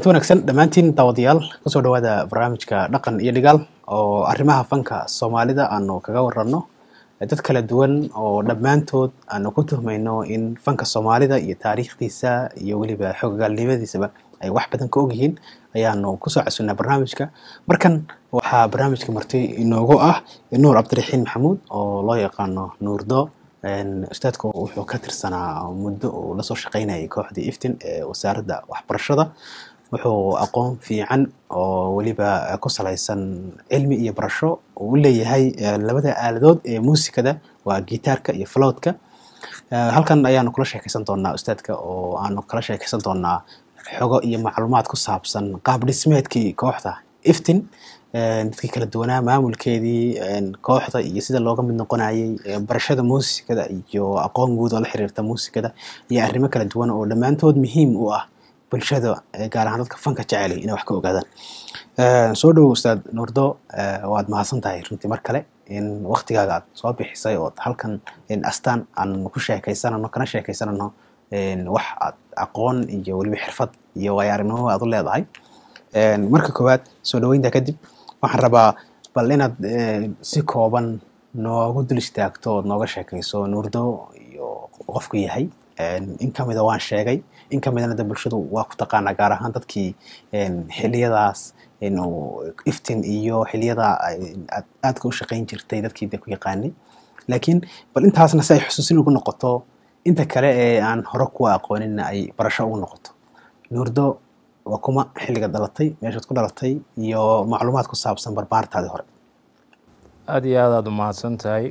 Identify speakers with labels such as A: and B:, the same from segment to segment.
A: kulanti wanaagsan dhammaantiin daawadayaal kusoo dhawaada barnaamijka dhaqan iyo dhigaal oo arrimaha fanka soomaalida aanu kaga waranno dad kala duwan oo dhammaantood aanu ku tuhmayno in fanka soomaalida iyo taariikhdiisa iyo weliba xoogagaalnimadiisaba ay wax badan ka ogyihiin ayaanu kusoo casunnaa barnaamijka markan waxaa barnaamijka marti inoogu ah nuur cabdiraxiin maxamuud oo loo yaqaano nuurdo ustaadku wuxuu ka tirsanaa muddo uu lasoo shaqaynayay kooxdii iftin ee wasaaradda waxbarashada wuxuu aqoon fiican oo weliba ku salaysan cilmi iyo barasho uu u leeyahay labada aaladood ee muusikada waa gitaarka iyo flowtka halkan ayaanu kula sheekaysan doonaa ustaadka oo aanu kala sheekaysan doonaa xogo iyo macluumaad ku saabsan qaab dhismeedkii kooxda iftin dadkii kala duwanaa maamulkeedii kooxda iyo sida looga mid noqonayay barashada muusikada iyo aqoon guud oo la xiriirta muusikada iyo arrimo kala duwan oo dhammaantood muhiim u ah bulshada gaar ahaan dadka fanka jecelay inay wax ka ogaadaan soo dhowo ustaad nuurdo waad mahadsan tahay runtii mar kale in waktigaaga aad soo bixisay oo halkan astaan aan ku sheekaysanano kana sheekaysanano wax aad aqoon iyo weliba xirfad iyo waayo-aragnimo aad u leedahay marka koowaad soo dhaweynta kadib waxaan rabaa bal inaad si kooban noogu dul istaagto ood nooga sheekayso nuurdo iyo qofku yahay in kamida waan sheegay in kamidana de bulshadu waa ku taqaanaa gaar ahaan dadkii xiliyadaas iftin iyo xiliyada aadka u shaqayn jirtay dadkii de ku yaqaanay laakiin bal intaasna si ay xusuusin ugu noqoto inta kale ee aan hore kuwa aqooninna ay barasho ugu noqoto nuurdo waa kuma xilliga dhalatay meeshaad ku dhalatay iyo macluumaad ku saabsan barbaartaadii hore
B: aada iyo aad aad u mahadsan tahay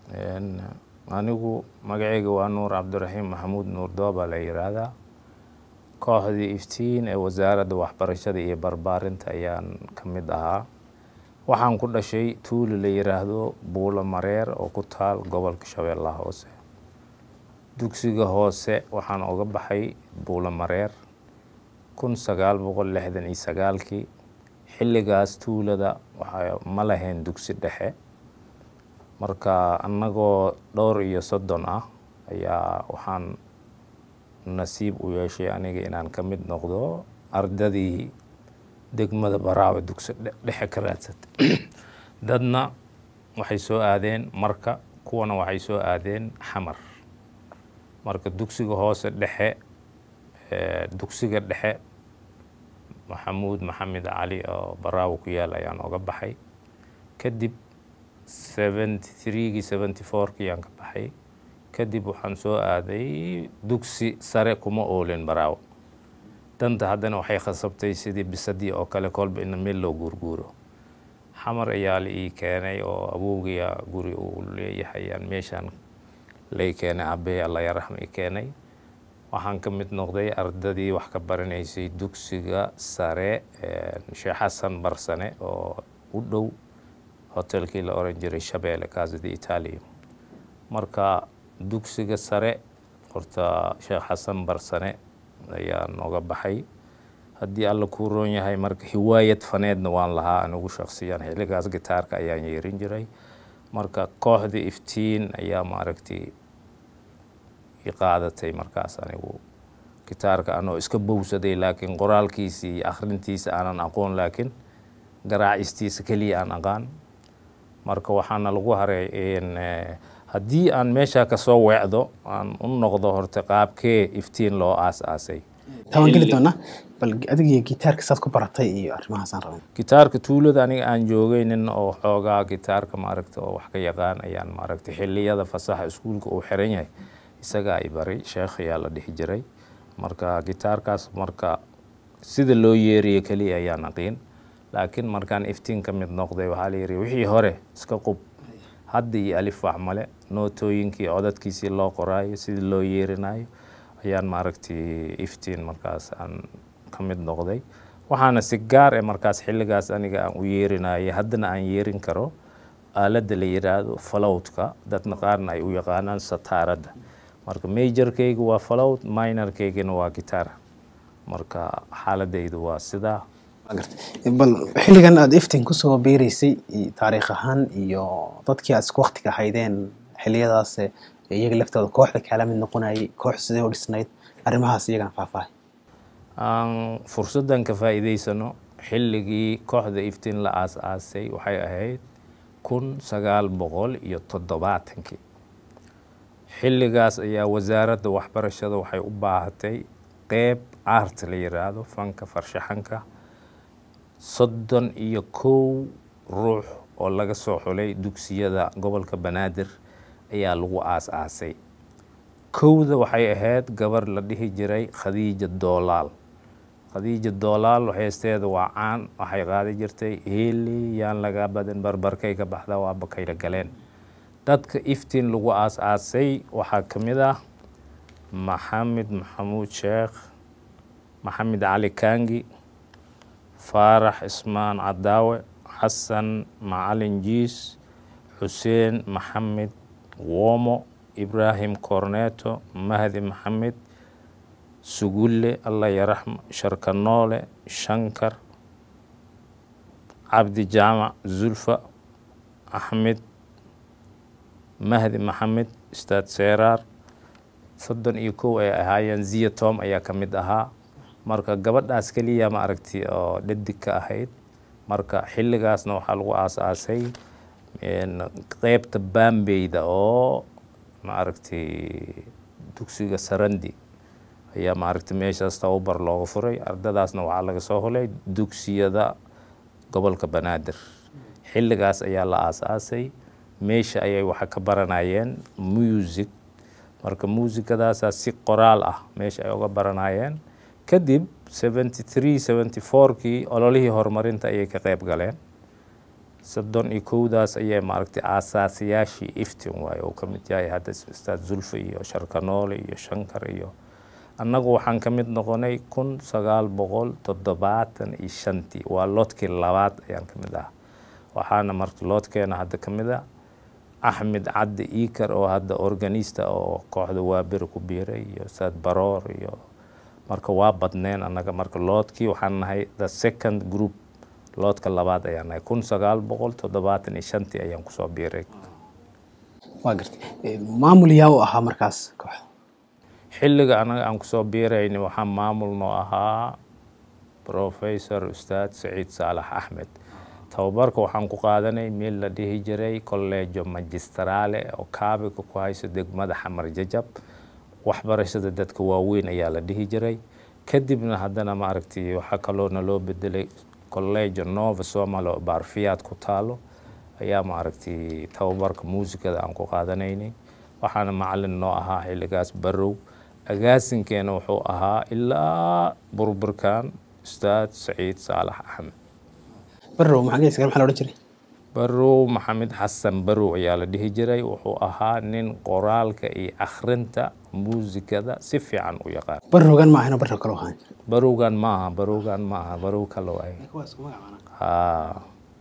B: anigu magaceyga waa nuur cabdiraxiim maxamuud nuurdoo baa la yiraahdaa kooxdii iftiin ee wasaaradda waxbarashada iyo barbaarinta ayaan ka mid ahaa waxaan ku dhashay tuuli la yiraahdo buulo mareer oo ku taal gobolka shabeellaha hoose dugsiga hoose waxaan oga baxay buulo mareer kun sagaal boqol lixdan iyo sagaalkii xilligaas tuulada waxa ma lahayn dugsi dhexe marka annagoo dhowr iyo soddon ah ayaa waxaan nasiib u yeeshay aniga inaan ka mid noqdo ardadii degmada baraawe dugsi dhexe ka raadsatay dadna waxay soo aadeen marka kuwana waxay soo aadeen xamar marka dugsiga hoose dhexe dugsiga dhexe maxamuud maxamed cali oo baraawo ku yaal ayaan oga baxay kadib seventy threegii seventy fourkii ayaan ka baxay kadib waxaan soo aaday dugsi sare kuma oolin baraawo danta haddana waxay khasabtay sidii bisadii oo kale kolba ina meel loo guurguuro xamar ayaa la ii keenay oo awowgaya guri uu leeyahay aan meeshaan lay keenay abey alla yaraxma i keenay waxaan ka mid noqday ardadii wax ka baranaysay dugsiga sare sheekh xasan barsane oo u dhow hotelkii la oran jiray shabeelle casada italiya marka dugsiga sare horta sheekh xasan barsane ayaa nooga baxay haddii alla kuu roon yahay marka hiwaayad faneedna waan lahaa anigu shaksiyan xilligaas gitaarka ayaan yeerin jiray marka kooxda iftiin ayaa maaragtay qaadatay markaas anigu gitaarka anoo iska bowsaday laakiin qoraalkiisa iyo akhrintiisa aanan aqoon laakiin garaacistiisa keliya aan aqaan marka waxaana lagu haray haddii aan meesha kasoo weecdo aan u noqdo horta qaabkee iftiin loo aas-aasay
A: tabaan geli doonaa bal adigiyo gitaarka saad ku baratay iyo arrimahaasaan rabay
B: gitaarka tuulada aniga aan joogay nin oo xoogaa gitaarka maaragta oo wax ka yaqaan ayaan maaragtay xilliyada fasaxa iskuulka uu xiran yahay isagaa i baray sheekh ayaa la dhihi jiray marka gitaarkaas marka sida loo yeeriyo keliya ayaan aqiin laakiin markaan iftiin ka mid noqday waxaa la yidhi wixii hore iska qub hadda iyo alif wax male nootooyinkii codadkiisii loo qoraayo sidii loo yeerinayo ayaan maaragtay iftiin markaas aan ka mid noqday waxaana si gaar e markaas xilligaas aniga aan u yeerinayay haddana aan yeerin karo aaladda la yidhaahdo falowtka dadna qaarna ay u yaqaanaan sataaradda marka majorkayga waa falowt minorkaygana waa gitaar marka xaaladaydu waa sidaa
A: bal xilligan aada iftin kusoo biiraysay taariikh ahaan iyo dadkii aad isku waktiga haydeen xiliyadaas iyaga laftooda kooxda kaala mid noqonayay koox sidee u dhisnayd arrimahaas iyagana faahfaahay
B: aan fursaddan ka faa'iidaysano xilligii kooxda iftiin la aas-aasay waxay ahayd kun sagaal boqol iyo toddobaatankii xilligaas ayaa wasaaradda waxbarashada waxay u baahatay qeyb art la yiraahdo fanka farshaxanka soddon iyo kow ruux oo laga soo xulay dugsiyada gobolka banaadir ayaa lagu aas-aasay kowda waxay ahayd gabar la dhihi jiray khadiija doolaal khadiija doolaal heesteeda waa caan waxay qaadi jirtay heeli yaan laga badin barbarkay ka baxda waa bakayla galeen dadka iftiin lagu aas-aasay waxaa ka mid ah maxamed maxamuud sheekh maxamed cali kaangi faarax ismaan cadaawe xasan macalin jiis xuseen maxamed womo ibraahim corneto mahdi maxamed sugulle allah yaraxmo sharkanoole shankar cabdi jaamac zulfa axmed mahdi maxamed ustaad seeraar soddon iyo kow ay ahaayeen ziya tom ayaa ka mid ahaa marka gabadhaas keliya ma aragti oo dhadig ka ahayd marka xilligaasna waxaa lagu aas-aasay qeybta baambeyda oo ma aragtay dugsiga sarandi ayaa ma aragtay meeshaas tababar looga furay ardadaasna waxaa laga soo hulay dugsiyada gobolka banaadir xilligaas ayaa la aas-aasay meesha ayay waxa ka baranayeen music marka muusikadaasaa si qoraal ah meesha ay uga baranayeen kadib seventy three seventy fourkii ololihii horumarinta ayay ka qeyb galeen soddon iyo kowdaas ayay maaragtay aasaasiyaashii iftin waaye uu ka mid yahay hadda ustaad zulfa iyo sharkanoole iyo shankar iyo annagu waxaan ka mid noqonay kun sagaal boqol toddobaatan iyo shantii waa loodkii labaad ayaan ka mid ah waxaana marka loodkeena hadda ka mid a axmed caddi iikar oo hadda organista oo kooxda waaberi ku biiray iyo ustaad baroor iyo marka waa badneen annaga marka loodkii waxaan nahay the second group loodka labaad ayaan nahay kun sagaal boqol toddobaatan iyo shantii ayaan kusoo biiray
A: waa gartay maamul yaa u ahaa markaas kooxda
B: xilliga annaga aan kusoo biirayni waxaa maamul noo ahaa professor ustaad saciid saalax axmed tababarka waxaan ku qaadanay meel la dhihi jiray collejo magistrale oo kaabiga ku hayso degmada xamar jajab waxbarashada dadka waaweyn ayaa la dhihi jiray kadibna haddana maaragtay waxaa kaloona loo bedelay collejo nova somal oo baarfiyaad ku taalo ayaa maaragtay tababarka muusikada aan ku qaadanaynay waxaana macalin noo ahaa xilligaas barow agaasinkeena wuxuu ahaa ilaa burburkan ustaad saciid saalax axmed
A: barow maxaa maxaa la odhan jiray
B: barow maxamed xasan barow ayaa la dhihi jiray wuxuu ahaa nin qoraalka iyo akhrinta muusikada si fiican u yaqaan
A: barowgan ma ahayno barow kaloo ahaan
B: barowgan maaha barowgan maaha barow kale waay haa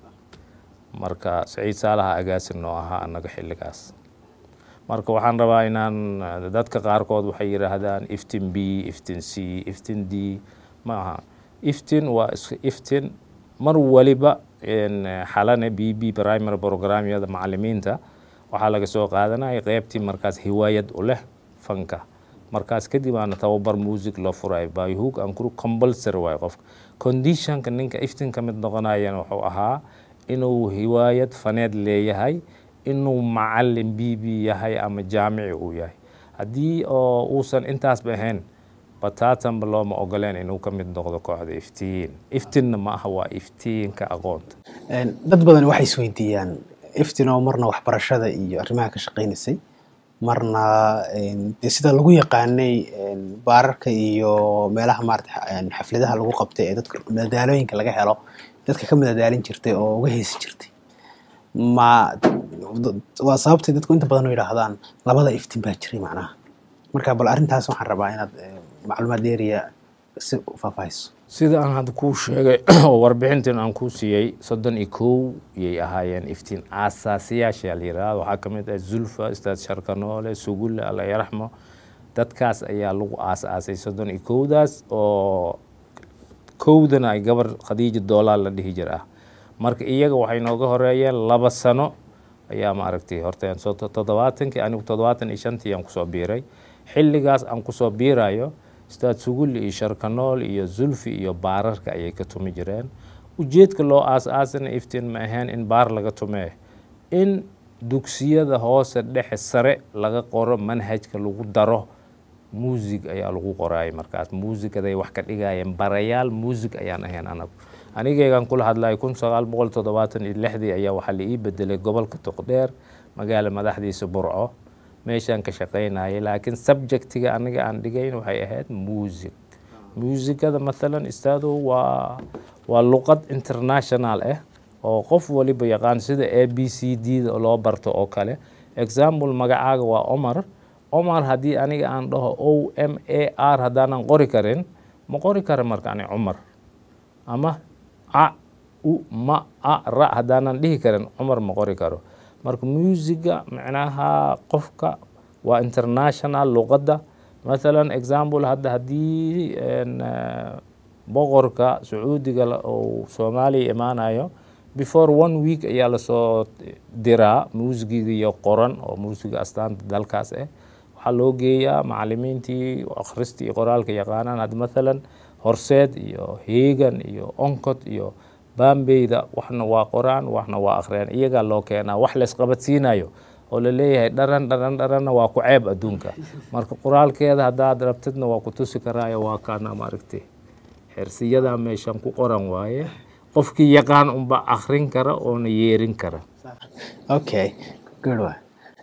B: marka saciid saalaha agaasin noo ahaa annaga xilligaas marka waxaan rabaa inaan dadka qaarkood waxay yidhaahdaan iftin b iftin c iftin d ma aha iftin waa is iftin mar waliba xalane b b primary programyada macalimiinta waxaa laga soo qaadanaya qeybtii markaas hiwaayad u leh fanka markaas kadib aana tababar music loo furay byhook aan kuru compulsory waayo qofka conditionka ninka iftin ka mid noqonayana wuxuu ahaa inuu hiwaayad faneed leeyahay inuu macalin b b yahay ama jaamici uu yahay haddii oo uusan intaasba ahayn bataatanba looma ogoleen inuu ka mid noqdo kooxda iftiin iftinna ma aha waa iftiinka aqoonta
A: dad badan waxay isweydiiyaan iftinoo marna waxbarashada iyo arrimaha ka shaqaynaysay marna dee sida lagu yaqaanay baararka iyo meelaha maarata xafladaha lagu qabtay ee dadka madadaalooyinka laga helo dadka ka madadaalin jirtay oo uga heesi jirtay ma waa sababtay dadku inta badan u yidhaahdaan labada iftiin baa jiray macnaha marka bal arrintaas waxaan rabaa inaad macluumaad dheeriya si faahfaahiso
B: sida aan hadda kuu sheegay oo warbixintan aan kuu siiyey soddon iyo kow yay ahaayeen iftiin aasaasiyaasha la yidhahda waxaa ka mid ah zulfa ustaad sharkanoole sugulle alla yaraxmo dadkaas ayaa lagu aas-aasay soddon iyo kowdaas oo kowdana ay gabar khadiija doolaal la dhihi jir ah marka iyaga waxay nooga horeeyeen laba sano ayaa maaragtay horteen soo toddobaatankii anigu toddobaatan iyo shantii aan kusoo biiray xilligaas aan kusoo biirayo ustaad sugulli iyo sharkanool iyo zulfi iyo baararka ayay ka tumi jireen ujeedka loo aas-aasana iftiin ma ahayn in baar laga tumee in dugsiyada hoose dhexe sare laga qoro manhajka lagu daro muusig ayaa lagu qoraayay markaas muusigaday wax ka dhigayeen barayaal muusig ayaan ahayn anagu anigaygan kula hadlay kun sagaal boqol toddobaatan iyo lixdii ayaa waxaa la ii bedelay gobolka toqdheer magaala madaxdiisa burco meeshaan ka shaqaynayay laakiin subjectiga aniga aan dhigayn waxay ahayd muusig muusigada mathalan istaado waa waa luqad international ah oo qof waliba yaqaan sida a b c d da loo barto oo kale example magacaaga waa omar omar haddii aniga aan dhaho o m a r haddaanan qori karin ma qori kara marka ani cumar ama a u ma a ra haddaanan dhihi karin cumar ma qori karo marka muusiga macnaha qofka waa international luqadda mathalan example hadda haddii boqorka sacuudiga oo soomaaliya imaanayo before one week ayaa lasoo diraa muusigiga iyo qoran oo muusiga astaanta dalkaas ah waxaa loo geeyaa macalimiintii akhrista iyo qoraalka yaqaanaan had mathalan horseed iyo heegan iyo oncod iyo bambeyda waxna waa qoraan waxna waa akhriyaan iyagaa loo keenaa wax laysqabadsiinayo oo la leeyahay dharan dharan dharanna waa ku ceeb adduunka marka qoraalkeeda haddaad rabtidna waa ku tusi karaayo waa kaana maaragti xersiyada meeshan ku qoran waaye qofkii yaqaan unba akrin kara oona yeerin kara
A: okay good wa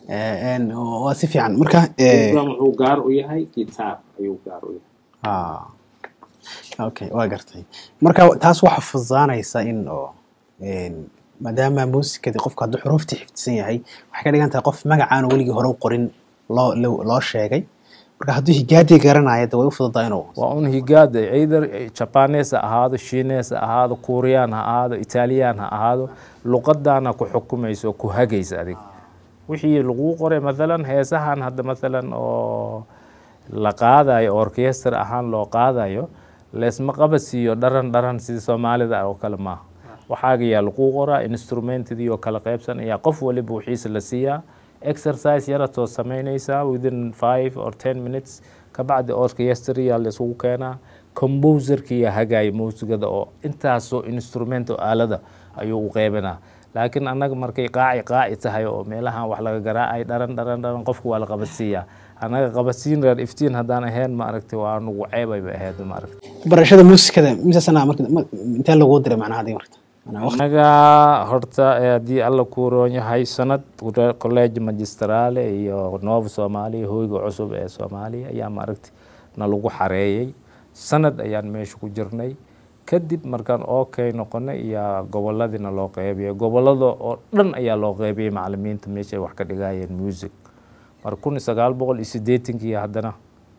A: waa si fiican marka
B: wuxuu gaar u yahay kitaab ayuu gaar u yahay
A: okay waa gartay marka taas waxa fududaanaysa in oo maadaama muusikadii qofku hadduu xuruuftii xifdisan yahay waxay ka dhigan tahay qof magacaan weligii hore u qorin loo loo sheegay marka hadduu higaadii garanaya de way u fududaa inuu
B: waa un higaada either jabanes ha ahaado shines ha ahaado kuuriyaan ha ahaado italiyaan ha ahaado luqadaana ku xukumaysa oo ku hagaysa adig wixii laguu qoray mathalan heesahan hadda mathalan oo la qaadayo orchestra ahaan loo qaadayo leesma qabadsiiyo dharan dharan sida soomaalida oo kale maaha waxaaga yaa laguu qoraa instrumentadii oo kala qaybsan ayaa qof waliba wixiisa la siiyaa exercise yaratoo samaynaysaa within five or ten minutes kabacdi orchestra la isugu keenaa composerkiya hagaaya muusigada oo intaasoo instrument oo aalada ayuu u qeybinaa laakiin annaga markay qaaci qaaci tahay oo meelahan wax laga garaacay dharan dharan dharan qofka waa la qabadsiiyaa annaga qabadsiin reer iftiin haddaan ahayn maaragtay waa nugu ceebay bay ahayd maaragtay
A: barashada muusikada mise sana marka intee laguu diray macnaha hadii marka
B: anaga horta haddii alla kuu roon yahay sanad college magistrale iyo nova soomaaliya hoyga cusub ee soomaaliya ayaa maaragtay na lagu xareeyey sanad ayaan meesha ku jirnay kadib markaan okay noqonay iyo goboladiina loo qeybiyay gobolada oo dhan ayaa loo qeybiyey macalimiinta meeshay wax ka dhigayeen music mar kun iyo sagaal boqol iyo siddeetankii haddana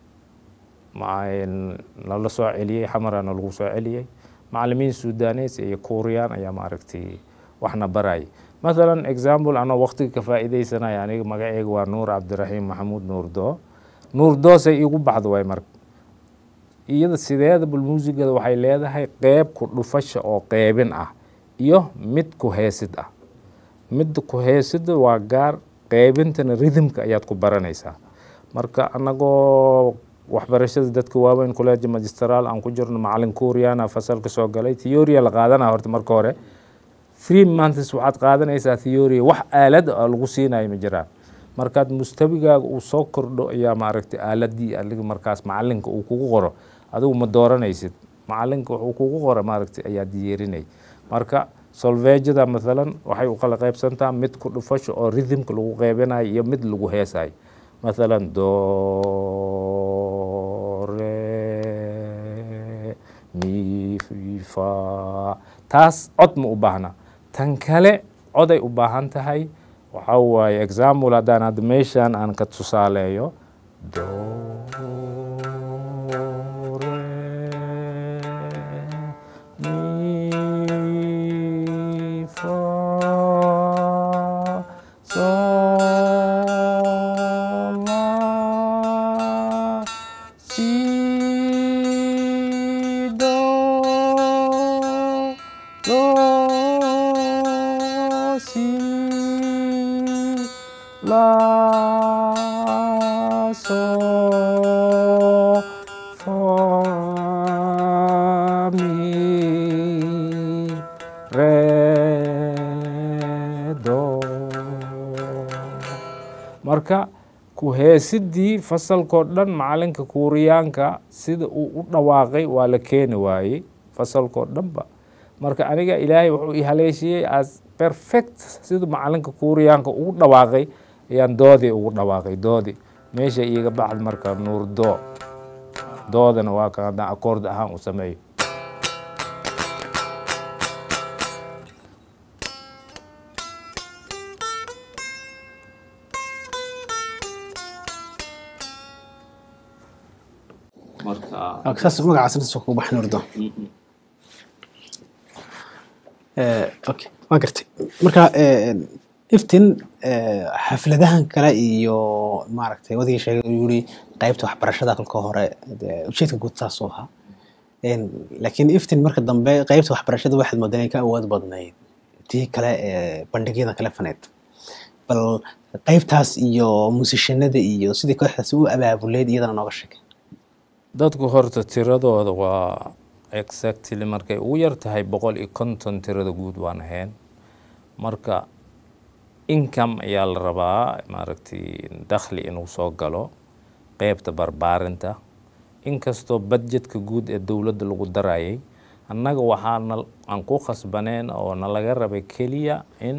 B: nala soo celiyey xamaraana lagu soo celiyey macalimiin sudanes iyo kuuriyaan ayaa maaragtay waxna barayay mathalan example anoo waqtiga ka faa'iidaysanaya aniga magaceyga waa nuur cabdiraxiim maxamuud nuurdoo nuurdoosay iigu baxdo waay marka iyada sideeda bul muusigada waxay leedahay qeyb ku dhufasha oo qeybin ah iyo mid ku heesid ah midda ku heesida waa gaar qeybintana rhythmka ayaad ku baranaysaa marka anagoo waxbarashada dadka waaweyn college magistral aan ku jirno macalin kuuriyana fasalka soo galay theoria la qaadanaya horta marka hore three months waxaad qaadanaysaa theoria wax aalad a lagu siinayo ma jiraan markaad mustabigaaga uu soo kordho ayaa maaragtay aaladii adiga markaas macalinka uu kugu qoro adigu ma dooranaysid macalinka wuxuu kugu qora maaragtay ayaad yeerinay marka solvejada mathalan waxay u kala qaybsantaa mid ku dhufasho oo rhythmka lagu qeybinayo iyo mid lagu heesayo mathalan do re mi fa taas cod ma u baahna tan kale coday u baahan tahay waxaa waaye example haddaan hadda meeshan aan ka tusaaleeyo do re mi fa sol la si do do si la so fa re do marka ku heesidii fasalkoo dhan macalinka kuuriyaanka sida uu u dhawaaqay waa la keeni waayey fasalkoo dhanba marka aniga ilaahay wuxuu i haleeshiyey as perfect sida macalinka kuuriyaanka ugu dhawaaqay ayaan doodii ugu dhawaaqay doodii meesha iiga baxd marka nuur doo doodana waa kan haddaan akoord ahaan u sameeyo marka
A: saas magacaas intaas kugu baxan urdo okay waan gartay marka iftin xafladahan kale iyo maaragtay wadigii sheegay uu yiri qaybta waxbarashada kolka hore ujeedka guud saas u ahaa laakiin iftin marka dambe qaybta waxbarashada waxaad moodaa inay ka awood badnayd tii kale ee bandhigyada kale faneed bal qaybtaas iyo muusishanada iyo sidii kooxdaas u abaabuleyd iyadana nooga sheegay
B: dadku horta tiradooda waa exactly markay ugu yar tahay boqol iyo konton tirada guud waan ahayn marka income ayaa la rabaa maaragtay dakhli inuu soo galo qeybta barbaarinta inkastoo budgetka guud ee dowladda lagu darayay annaga waxaana aan ku khasbaneen oo nalaga rabay keliya in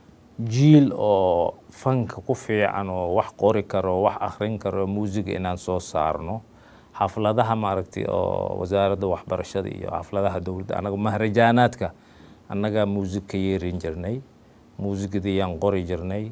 B: jiil oo fanka ku fiican oo wax qori karo wax akhrin karo muusiga inaan soo saarno xafladaha maaragtay oo wasaaradda waxbarashada iyo xafladaha dowladda annaga mahrajaanaadka annagaa muusig ka yeerin jirnay muusigadiyaan qori jirnay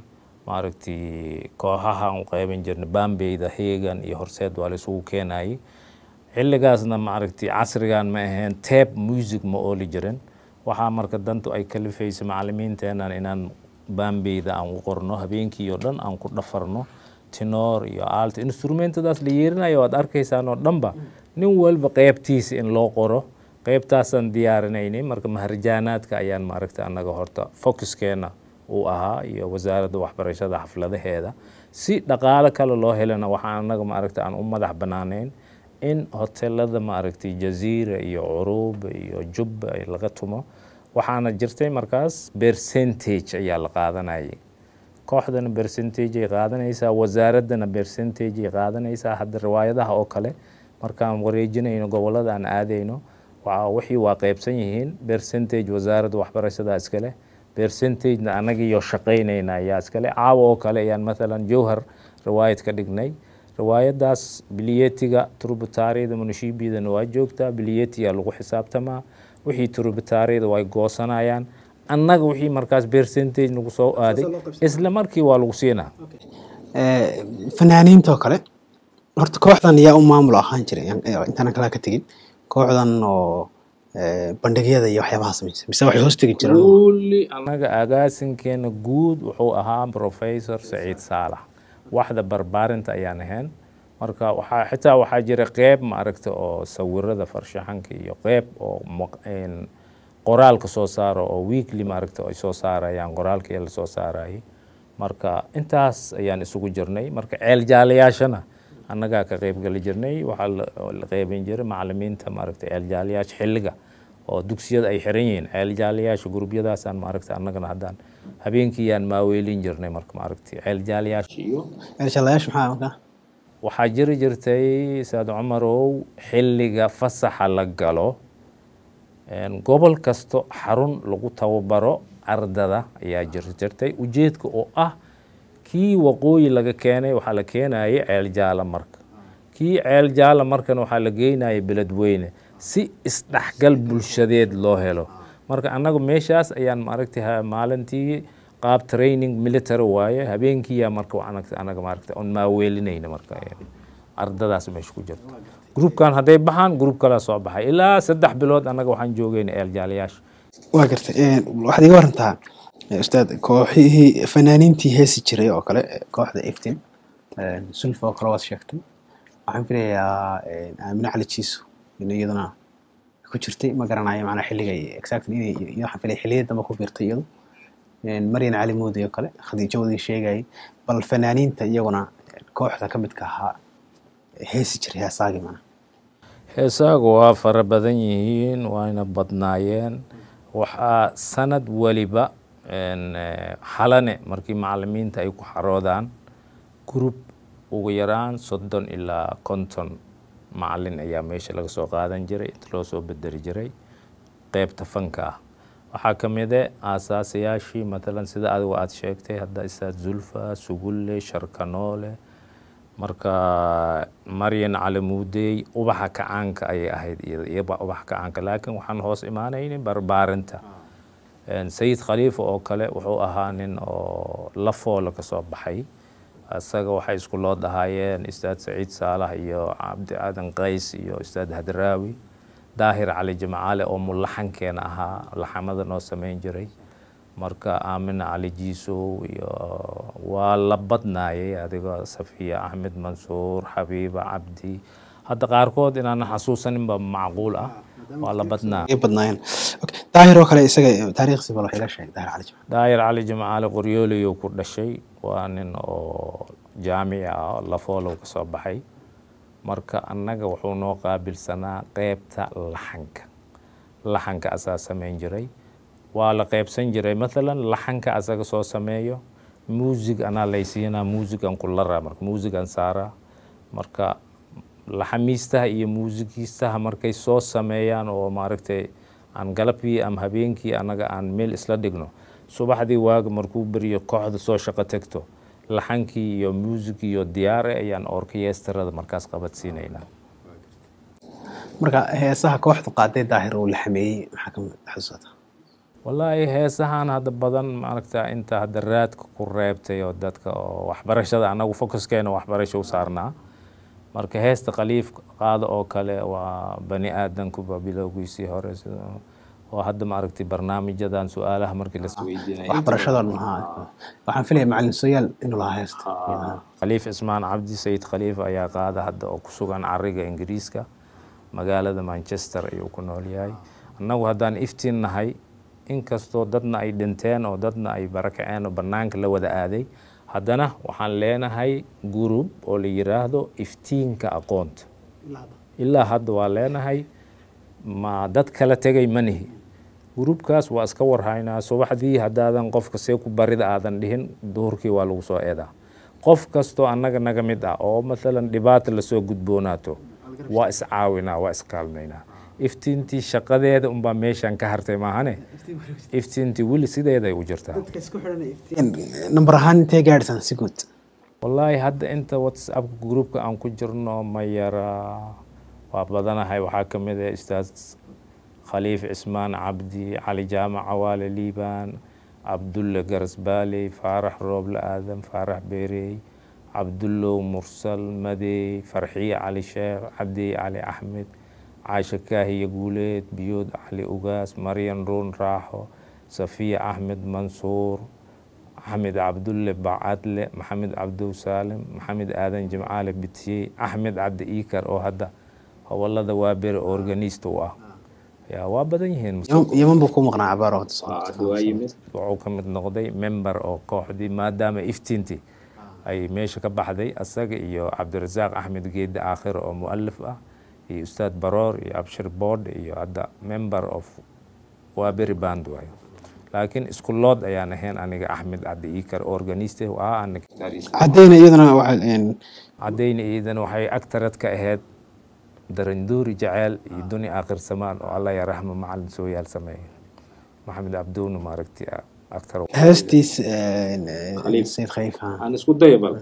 B: maaragtay kooxahaan u qaybin jirnay bambeyda heegan iyo horseed waa la isugu keenayay xilligaasna maaragtay casrigan ma ahayn tape music ma ooli jirin waxaa marka dantu ay kalifaysa macalimiinteenan inaan bambeyda aan u qorno habeenkii oo dhan aan ku dhafarno tinoor iyo alt instrumentadaas la yeerinayo waad arkaysaan oo dhanba nin walba qeybtiisa in loo qoro qeybtaasaan diyaarinaynay marka mahrajaanaadka ayaan maaragta annaga horta focuskeena uu ahaa iyo wasaaradda waxbarashada xafladaheeda si dhaqaalo kale loo helana waxaan annaga maaragta aan u madax banaaneyn in hotelada maaragtay jaziira iyo curuub iyo jubba laga tumo waxaana jirtay markaas percentage ayaa la qaadanayay kooxdana percentage ay qaadanaysaa wasaaraddana percentage ay qaadanaysaa hadda riwaayadaha oo kale markaan wareejinayno gobollada aan aadayno wixii waa qaybsan yihiin percentage wasaaradda waxbarashada iskale percentagena annagiiyo shaqaynayna ayaa iskale caawa oo kale ayaan mathalan jowhar riwaayad ka dhignay riwaayadaas biliyetiga turbutaariyada munashiibiyadana waa joogtaa biliyetiga lagu xisaabtamaa wixii turbutaariyada way goosanayaan annaga wixii markaas percentage nagu soo aaday isla markii waa lagu siinaa
A: fanaaniinta oo kale horta kooxdan yaa u maamul ahaan jiray intaanan kalaa ka tegin kooxdan oo bandhigyada iyo waxyaabaha samaysa mise waxay hoos tegi jireen
B: kulli annaga agaasinkeena guud wuxuu ahaa professor saciid saalax waxda barbaarinta ayaan ahayn marka waxaa xitaa waxaa jira qeyb maaragta oo sawirada farshaxanka iyo qeyb oo qoraalka soo saaro oo weekly maaragta ay soo saarayaan qoraalka ee lasoo saarayay marka intaas ayaan isugu jirnay marka ceel jaalayaashana annagaa ka qeybgali jirnay waxaa la qeybin jiray macalimiinta maaragta ceel jaalayaasha xilliga oo dugsiyada ay xiran yihiin ceel jaalayaasha gurubyadaasaan maaragta annagana haddaan habeenkiiyaan maaweelin jirnay marka maaragta ceel jaalayaasha iyo
A: ceeljaalayaasha maxaa markaa
B: waxaa jiri jirtay saad cumarow xilliga fasaxa la galo gobol kasto xarun lagu tababaro ardada ayaa jiri jirtay ujeedka oo ah kii waqooyi laga keenay waxaa la keenayay ceel jaala marka kii ceel jaala markana waxaa la geynayay beledweyne si isdhexgal bulshadeed loo helo marka annaga meeshaas ayaan maaragtay maalintii qaab training military waaye habeenkiiya marka anaga maaragtay on maaweelinayna marka ardadaas meesha ku jirta groupkan hadday baxaan group kalaa soo baxay ilaa saddex bilood annaga waxaan joogayna eeljaalayaasha
A: waa gartay waxaad iga warantaa ustaad kooxihii fanaaniintii heesi jiray oo kale kooxda iftin sulfa oo kale waad sheegtay waxaan filayaa aamine cali jiiso in iyaduna ku jirtay ma garanayo macnaa xilliga exactly inay waxaan filaya xilliyada dambe ku biirtay iyadu maryan cali muudi oo kale khadiijo wadii sheegayay bal fanaaniinta iyaguna kooxda ka midka ahaa heesi jiray heesaagii macnaa
B: heesaagu waa fara badan yihiin waayna badnaayeen waxaa sanad waliba xalane markii macalimiinta ay ku xaroodaan group ugu yaraan soddon ilaa konton macalin ayaa meesha laga soo qaadan jiray inta loo soo bederi jiray qeybta fanka ah waxaa ka mide aasaasayaashii matalan sida adigu aada sheegtay hadda istaad zulfa sugulle sharkanoole marka maryan cali muudey ubaxa kacaanka ayay ahayd iyaba ubaxa kacaanka laakiin waxaan hoos imaanayni barbaarinta sayid khaliifa oo kale wuxuu ahaa nin oo lafoola ka soo baxay isaga waxay isku loo dhahaayeen ustaad saciid saalax iyo cabdi aadan qays iyo ustaad hadraawi daahir cali jimcaale oo mulaxankeena ahaa laxamada noo samayn jiray marka aamina cali jiisow iyo waa la badnaayay adigoo safiya axmed mansuur xabiiba cabdi hadda qaarkood inaan xasuusaninba macquul ah waa la badnaa
A: badnaayeen daahir oo kale isaga taariikhsi bal waxay la sheegay daahir cali jimcaale
B: daahir cali jimcaale qoryooliyuu ku dhashay waa nin oo jaamici ah lafoolow ka soo baxay marka annaga wuxuu noo qaabilsanaa qeybta laxanka laxanka asaa samayn jiray waa la qeybsan jiray mathalan laxanka asaga soo sameeyo muusig anaa laysiinaa muusigan kulara marka muusigan saaraa marka laxamiistaha iyo muusigiistaha markay soo sameeyaan oo maaragtay aan galabkii ama habeenkii annaga aan meel isla dhigno subaxdii waaga markuu beriyo kooxda soo shaqo tegto laxankii iyo muusigii iyo diyaare ayaan orkeyestrada markaas qabadsiinaynaa
A: marka heesaha kooxdu qaaday daahir uu la xameeyey maxaa ka xasuusata
B: wallaahi heesahan hadda badan maaragta inta hadda raadka ku reebtay oo dadka oo waxbarashada annagu focuskeena waxbarasho u saarnaa marka heesta khaliif qaado oo kale waa bani aadankuba bilowgiisii hore sida oo hadda maaragtay barnaamijyadan su-aalaha markii las weydiinaya
A: waxbarashada waxaan filaya macalin sooyaal inuu lahaa heesta
B: khaliif cismaan cabdi sayid khaliif ayaa qaada hadda oo ku sugan cariga ingiriiska magaalada manchester ayuu ku nool yahay annagu haddaan iftiin nahay inkastoo dadna ay dhinteen oo dadna ay barakaceen oo bannaanka la wada aaday haddana waxaan leenahay gurub oo la yiraahdo iftiinka aqoonta ilaa hadda waa leenahay ma dad kala tegay manihi gurubkaas waa iska warhaynaa subaxdii haddaadan qofka see ku barida aadan dhihin duhurkii waa lagu soo eedaa qof kastoo annaga naga mid ah oo mathalan dhibaata lasoo gudboonaato waa iscaawinaa waa iskaalmaynaa iftiintii shaqadeeda unbaa meeshan ka hartay maahane iftiintii weli sideeday u jirtaa
A: number ahaan intee gaadhsan si guud
B: wallaahi hadda inta whatsappka groupka aan ku jirno ma yara waa badanahay waxaa ka mid ah ustaad khaliif cismaan cabdi cali jaamac cawaale liibaan cabdulle garasbaaley faarax rooble aadan faarax beerey cabdullow mursal madey farxiye cali sheekh cabdiye cali axmed caasha kaahiya guuleed biyood cali ugaas maryan ruun raaxo safiya axmed mansuur axmed cabdulle bacadle maxamed cabdow saalim maxamed aadan jimcaale bitiyey axmed cabdi iikar oo hadda howlada waa bere organist u ah ya waa badan yihiin
A: yeman buu ku maqnaa cabaar oo
B: wuxuu ka mid noqday member oo kooxdii maadaama iftiintii ay meesha ka baxday asaga iyo cabdirasaaq axmed geedde aakhir oo mualif ah iyo ustaad baroor iyo abshir board iyo hadda member of waaberi band waayo laakiin isku lood ayaan ahayn aniga axmed cabdi iikar organiste ah
A: cadeyna iyadana
B: cadeyna iyadana waxay agtarad ka ahayd daranduuri jaceyl iyo duni aakhir samaan oo alla yaraxmo macalin sooyaal sameeye maxamed cabdowna maaragti aktar
A: heestiis sayid khaliif
B: aan isku daya bal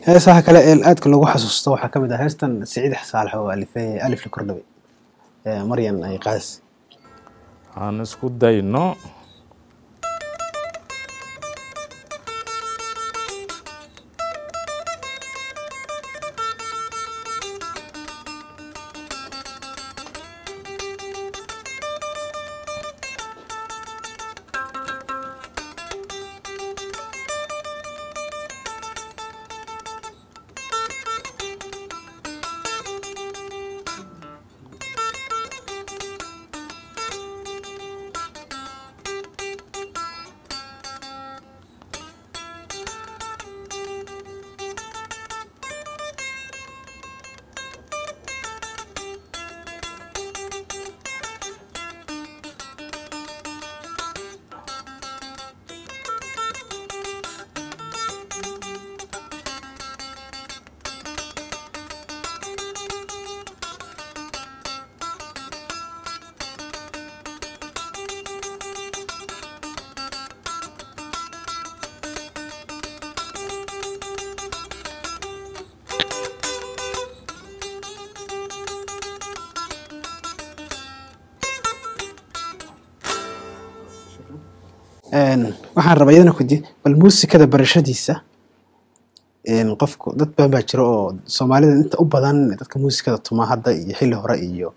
A: heesaha kale ee aadka loogu xasuusto waxaa ka mid ah heestan siciid saalax oo alifay alif la kordhabay ee maryan ay qaadis
B: aan isku dayno
A: waxaan rabaa iyadana kudi bal muusikada barashadiisa qofku dad badan baa jira oo soomaalida inta u badan dadka muusikada tuma hadda iyo xilli hore iyo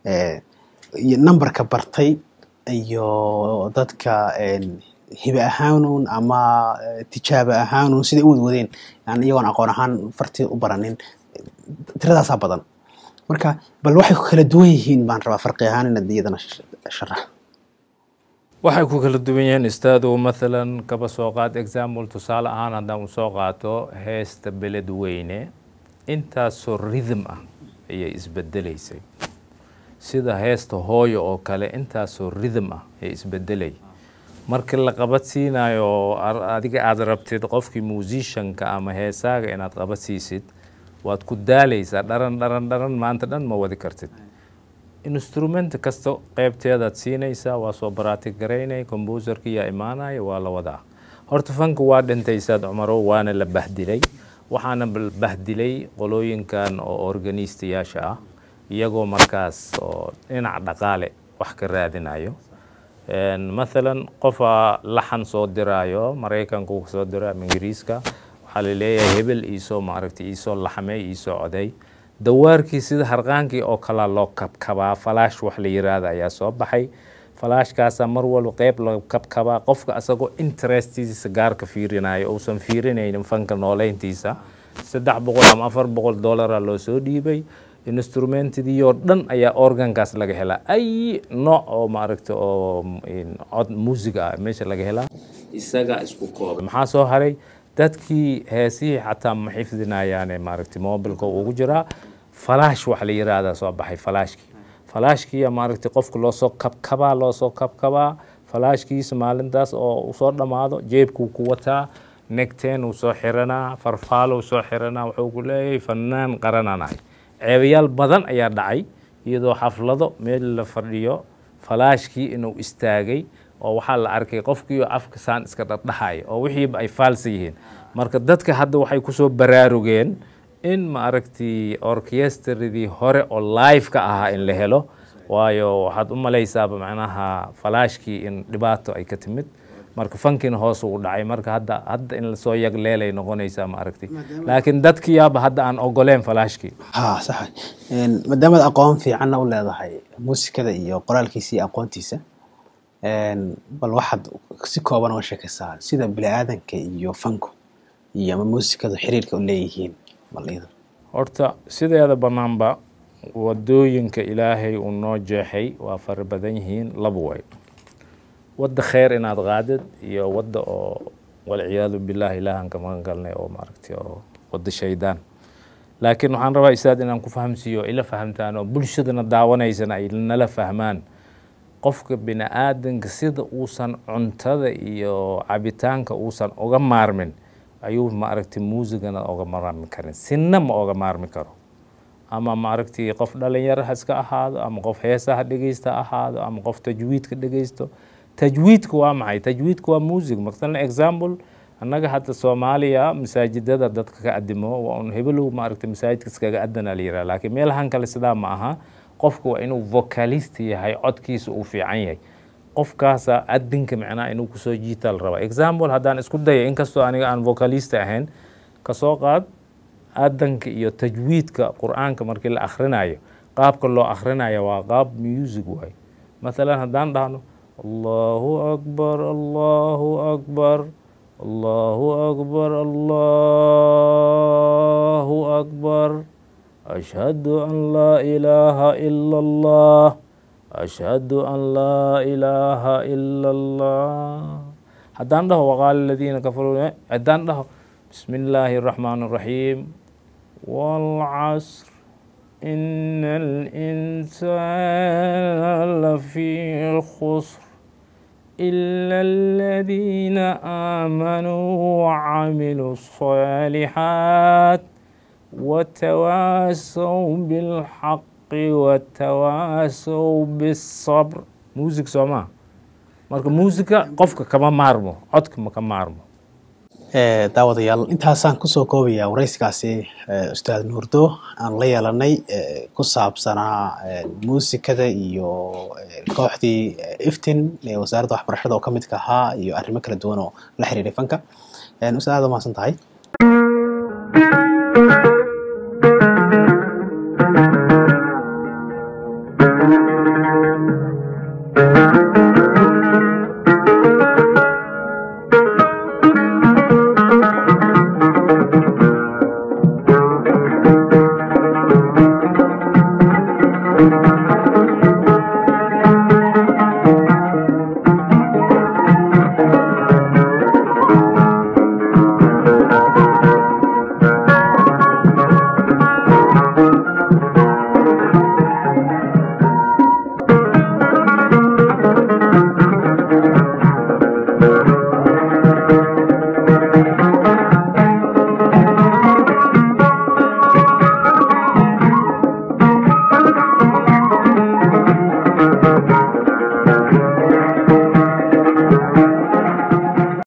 A: iyo numberka bartay iyo dadka hibe ahaanun ama tijaabo ahaanun siday u wadwadeen yani iyagoon aqoon ahaan farti u baranin tiradaasaa badan marka bal waxay ku kala duwan yihiin baan rabaa farqi ahaan inaad iyadana sharax
B: waxay ku kala duwan yihiin istaadu mathalan kaba soo qaad example tusaale ahaan haddaan u soo qaato heesta beled weyne intaasoo rhythm ah ayay isbedelaysay sida heesta hooyo oo kale intaasoo rhythm ah ayay isbedelay markii la qabadsiinayo adiga aada rabtid qofkii musicianka ama heesaaga inaad qabadsiisid waad ku daalaysaa dharan dharan dharan maanta dhan ma wadi kartid instrument kasta qeybteedaad siinaysaa waa soo baraatig garaynay combuserka yaa imaanaya waa la wadaa horta fanka waa dhintaysaad cumarow waana la bahdilay waxaana bahdilay qolooyinkan oo organistayaasha ah iyagoo markaas oo dhinac dhaqaale wax ka raadinayo mathalan qofaa laxan soo diraayo maraykanka uu soo diro ama ingiriiska waxaa la leeyahay hebel iisoo maaragtay iisoo laxmay iisoo coday dawaarkii sida harqaankii oo kalaa loo kabkabaa falaash wax la yiraahda ayaa soo baxay falaashkaasaa mar walba qeyb la kabkabaa qofka asagoo interestiisa gaarka fiirinayo uusan fiirinaynin fanka nooleyntiisa saddex boqol ama afar boqol dollaraa loo soo dhiibay instrumentidii oo dhan ayaa organkaas laga helaa ay nooc oo maaragta oo cod muusiga ah meesha laga helaa isagaa isku kooba maxaa soo haray dadkii heesihii xataa ma xifdinayaane maaragtay mobilka ugu jiraa falaash wax la yiraahdaa soo baxay falaashkii falaashkiiya maaragtay qofka loosoo kabkabaa loosoo kabkabaa falaashkiisa maalintaas oo usoo dhammaado jeebkuu ku wataa negteen uu soo xiranaa farfaalow soo xiranaa wuxuu ku leeyahay fanaan qarananahay ceebayaal badan ayaa dhacay iyadoo xaflado meel la fadhiyo falaashkii inuu istaagay oo waxaa la arkay qofkii afka saan iska dhardhaxaya oo wixiiba ay faalsa yihiin marka dadka hadda waxay kusoo baraarugeen in maaragtay orkestradii hore oo live ka ahaa in la helo waayo waxaad u malaysaaba macnaha falaashkii in dhibaato ay ka timid marka fankiina hoos ugu dhacay marka hadda hadda in lasoo yagleelay noqonaysaa maaragtay laakiin dadkiyaaba hadda aan ogoleen falaashkii
A: ha sax maadaamaad aqoon fiicanna u leedahay muusikada iyo qoraalkiisa iyo aqoontiisa bal waxaad si kooban uga sheekaysaa sida bini aadanka iyo fanku iyo ama muusikadu xiriirka u leeyihiin bal idan
B: horta sideeda bannaanba wadooyinka ilaahay uu noo jeexay waa fara badan yihiin laba way wadda kheyr inaad qaadid iyo wadda oo walciyaadu billaah ilaahan ka magan galnay oo maaragtay oo wadda shaydaan laakiin waxaan rabaa isaad inaan ku fahamsiiyo ila fahamtaan oo bulshadana daawanaysana ay nala fahmaan qofka bini aadanka sida uusan cuntada iyo cabitaanka uusan uga maarmin ayuu maaragtay muusigana oga maarmi karin sinna ma oga maarmi karo ama maaragtay qof dhalinyaro ha iska ahaado ama qof heesaha dhegeysta ahaado ama qof tajwiidka dhegeysto tajwiidka waa maxay tajwiidka waa music masalan example annaga hadda soomaaliya masaajidada dadka ka adimo waa un hebelow maaragtay masaajidka iskaga adanaa la yiraha laakiin meelahan kale sidaa ma aha qofku waa inuu vocalist yahay codkiisa uu fiican yahay qofkaasa adinka macnaha inuu kusoo jiita la rabaa example haddaan isku daya inkastoo aniga aan vocalist ahayn kasoo qaad adanka iyo tajwiidka qur-aanka markii la akhrinayo qaabka loo akhrinayo waa qaab music waayo mathalan haddaan dhahno allahu akbar allahu akbar allahu akbar allahu akbar ashhadu an laa ilaaha ila allah ashhadu an laa ilaaha ila allah haddaan dhaho waqaala aladiina kafaruu haddaan dhaho bismi illaahi الraxmaan الraxiim wاlcasr in الإنسان لفي خسر إلا الذين آمنوا وعملوا الصالحات وتواasوا بالحق وتواasوا بالصبر muusig soo maa marka muusiga qofka kama maarmo codka ma ka maarmo
A: daawadayaal intaasaan kusoo koobayaa waraysigaasi ustaad nuurdo aan la yeelanay ku saabsanaa muusikada iyo kooxdii iftin ee wasaaradda waxbarashada oo ka midka ahaa iyo arrimo kala duwan oo la xiriiray fanka ustaad aad umahadsan tahay
C: Thank you.